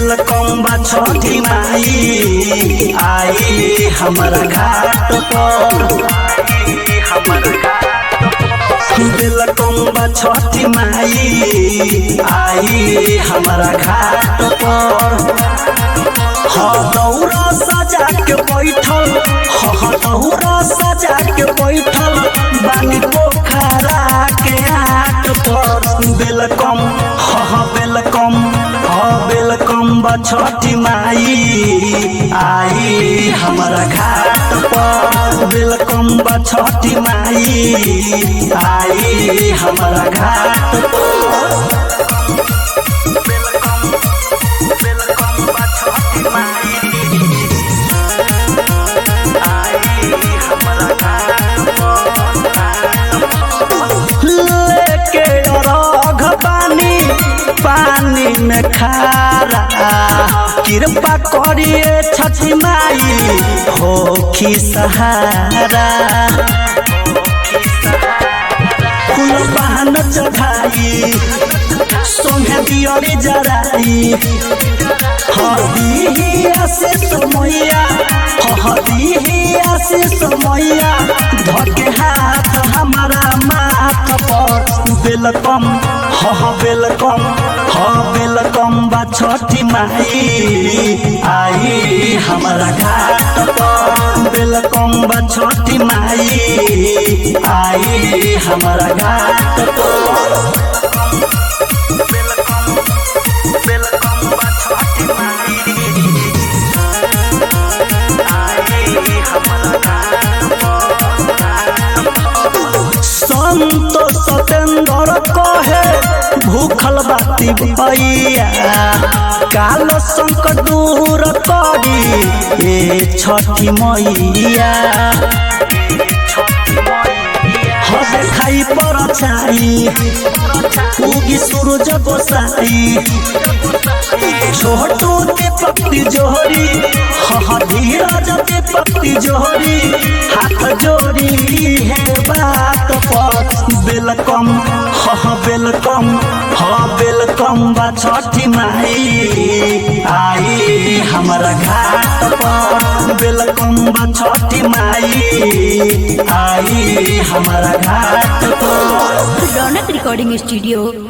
welcome बा छठी माई आई हमारा घाट पर वेलकम बा छठी माई आई हमारा घाट पर हाँ दौरा सजा के बैठल हाँ दौरा सजा के बैठल बानी पोखरा के हाट पर वेलकम हाँ वेलकम हाँ वेलकम बा छठी माई आई हमारा घाट पर वेलकम बा छठी माई आई हमारा घाट पर लेके रघ पानी पानी में खारा कृपा करिए छठी माई होखी सहारा फूल बहन चढ़ाई सोहे दियरी जराई हदिया से समैया हदिया से समैया धके हाथ हमारा माथ पर वेलकम हाँ वेलकम हाँ वेलकम बा छठी माई आई हमारा घाट पर वेलकम बा छठी माई आई हमारा घाट पर संत सतेंद्र कहे भूखल बाती भैया काल संकट दूर करी ए छठी मैया हद खाई पर छाई उगी सूरज गोसाई छोटू दीपक जोहरी हाँ धीरज दीपक जोहरी हाथ जोड़ी है बात पर वेलकम हाँ वेलकम हाँ वेलकम बा छठी माई आई हमारा घाट पर वेलकम बा छठी माई आई हमारा घाट पर रौनक रिकॉर्डिंग स्टूडियो